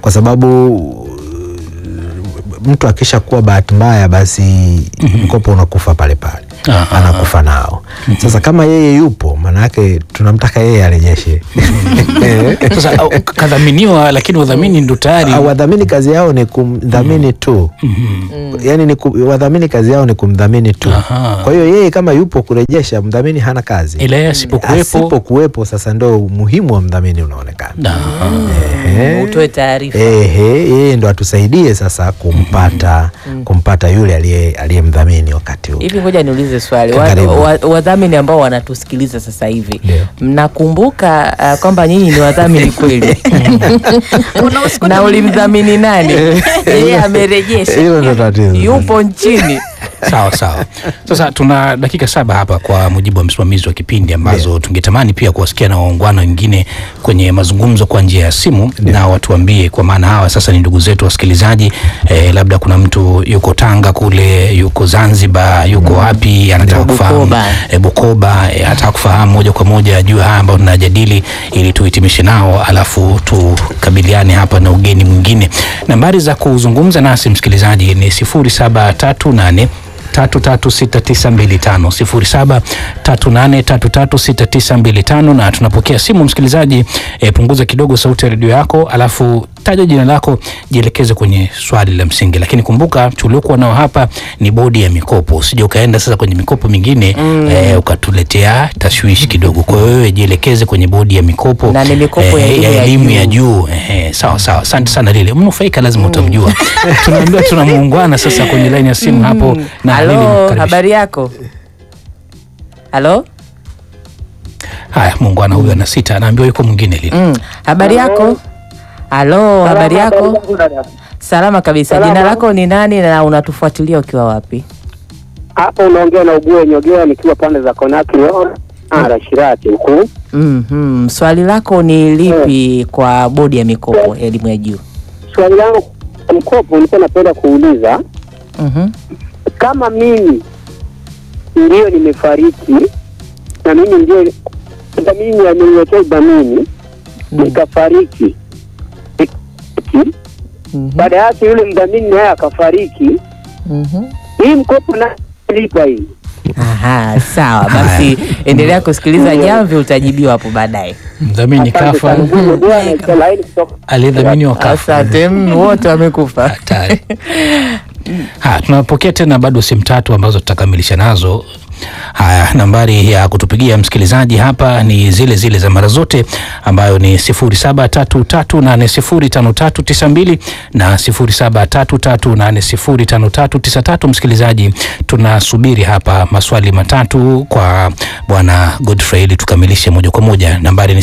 kwa sababu mtu akisha kuwa bahati mbaya basi mkopo unakufa pale pale Aha. anakufa nao sasa kama yeye yupo maana yake tunamtaka yeye arejeshe Sasa au, kadhaminiwa, lakini udhamini ndo tayari Ah, wadhamini kazi yao ni kumdhamini tu yaani ni ku, wadhamini kazi yao ni kumdhamini tu Aha. kwa hiyo yeye kama yupo kurejesha mdhamini hana kazi ila yeye asipokuwepo asipokuwepo sasa ndo umuhimu wa mdhamini unaonekana Aha. Ehe. utoe taarifa Ehe, yeye ndo atusaidie sasa kumpata kumpata yule aliye aliyemdhamini wakati huu hivi ngoja niulize swali Wa- Karibu. wa- wadhamini ambao wanatusikiliza sasa hivi Ndio. mnakumbuka uh, kwamba nyinyi ni wadhamini kweli na ulimdhamini nani yeye amerejesha Hilo ndo tatizo. yupo nchini Sawa sawa. Sasa tuna dakika saba hapa kwa mujibu wa msimamizi wa kipindi ambazo tungetamani pia kuwasikia na waungwana wengine kwenye mazungumzo kwa njia ya simu na watuambie, kwa maana hawa sasa ni ndugu zetu wasikilizaji. Eh, labda kuna mtu yuko Tanga kule, yuko Zanzibar, yuko wapi, anataka kufahamu Bukoba. e, Bukoba e, ataka kufahamu moja kwa moja juu ya haya ambayo tunajadili ili tuhitimishe nao, alafu tukabiliane hapa na ugeni mwingine. Nambari za kuzungumza nasi msikilizaji ni 0738 336925 0738336925 na tunapokea simu msikilizaji. E, punguza kidogo sauti ya redio yako, alafu taja jina lako, jielekeze kwenye swali la msingi. Lakini kumbuka tuliokuwa nao hapa ni bodi ya mikopo, usije ukaenda sasa kwenye mikopo mingine eh, ukatuletea tashwishi kidogo. Kwa hiyo wewe jielekeze kwenye bodi ya mikopo Na ni mikopo ya elimu ya elimu ya juu. juu. Eh, sawa sawa, asante sana Lile, mnufaika lazima utamjua. Tunaambiwa tuna muungwana sasa kwenye laini ya simu hapo na Lile halo mkaribisha. habari yako halo Haya, muungwana huyu ana sita, anaambiwa yuko mwingine Lile. mm. habari yako halo habari yako salama kabisa Salama. jina lako ni nani na unatufuatilia ukiwa wapi Hapo unaongea na Ugue Nyogea nikiwa pande za Konaki ara Shirati huku. mm-hmm. swali lako ni lipi kwa bodi ya mikopo ya elimu ya juu Swali langu kwa mkopo, nilikuwa napenda kuuliza mm-hmm. kama mimi ndio nimefariki na mimi ndio dhamini ameniwekea udhamini nikafariki, Nik- mm-hmm. baada yake yule mdhamini naye akafariki, mm-hmm. hii mkopo na lipa hii Aha, sawa basi endelea kusikiliza jamvi utajibiwa hapo baadaye Mdhamini Asante kafa, sana. Ugue Nyogea na laini kutoka aliyedhaminiwa kafa. asante mm, wote wamekufa Hatari. Haya, tunapokea tena bado simu tatu ambazo tutakamilisha nazo. Haya, nambari ya kutupigia msikilizaji hapa ni zile zile za mara zote ambayo ni 0733805392 na 0733805393. Msikilizaji, tunasubiri hapa maswali matatu kwa bwana Godfrey ili tukamilishe moja kwa moja. Nambari ni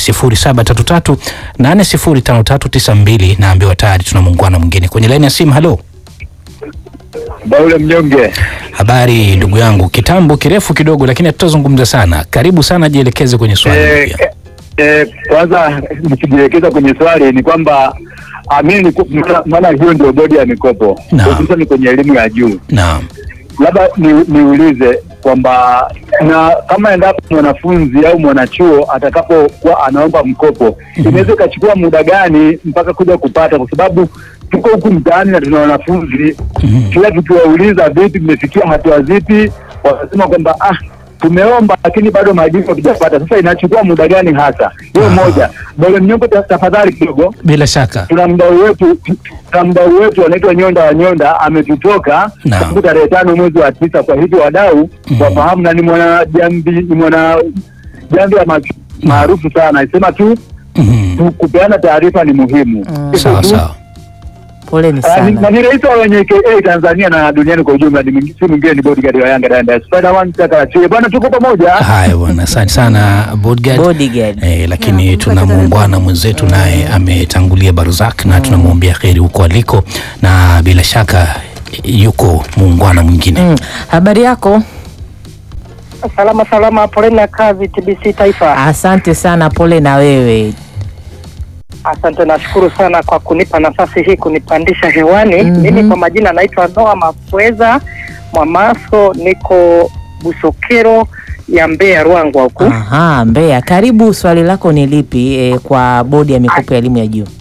0733805392 naambiwa tayari tuna muungwana mwingine kwenye laini ya simu. Halo. Baule Mnyonge, Habari ndugu yangu, kitambo kirefu kidogo, lakini hatutazungumza sana. Karibu sana, jielekeze kwenye swali. eh, pia. eh, kwanza nikijielekeza kwenye swali ni kwamba amini, maana hiyo ndio bodi ya mikopo Naam. hususani kwenye elimu ya juu. Naam. Labda ni, niulize kwamba na kama endapo mwanafunzi au mwanachuo atakapokuwa anaomba mkopo inaweza ikachukua muda gani mpaka kuja kupata, kwa sababu tuko huku mtaani na tuna wanafunzi kila tukiwauliza vipi, mmefikia hatua zipi, wanasema kwamba ah, tumeomba lakini bado majibu hatujapata. Sasa inachukua muda gani hasa? Hiyo Aha. moja. Bole Mnyongo, ta- tafadhali kidogo Bila shaka. tuna mdau wetu tuna mdau wetu anaitwa Nyonda wa Nyonda ametutoka Naam. tangu tarehe tano mwezi wa tisa. Kwa hivyo wadau wafahamu, na ni mwana jambi ni mwana jambi ya ma- maarufu sana, isema tu Mhm. tu- kupeana taarifa ni muhimu. Sawa sawa. poleni Ah, ni- na sana ni rais wa wenye KA Tanzania na duniani kwa ujumla, ni mwingi- si mwingine ni bodyguard wa Yanga Danda Spider One Chakachi. Bwana, tuko pamoja. Haya bwana, asante sana bodyguard. bodyguard Eh, lakini tuna muungwana mwenzetu naye ametangulia Barzak na tunamwombea kheri huko aliko, na bila shaka yuko muungwana mwingine. mm. habari yako salama salama, poleni na kazi TBC Taifa. asante sana pole na wewe Asante, nashukuru sana kwa kunipa nafasi hii kunipandisha hewani. Mhm. Mimi kwa majina naitwa Noa Mafweza Mwamaso, niko Busokero ya Mbeya, Ruangwa huku. Aha, Mbeya karibu swali lako ni lipi eh, kwa bodi ya mikopo ya elimu ya juu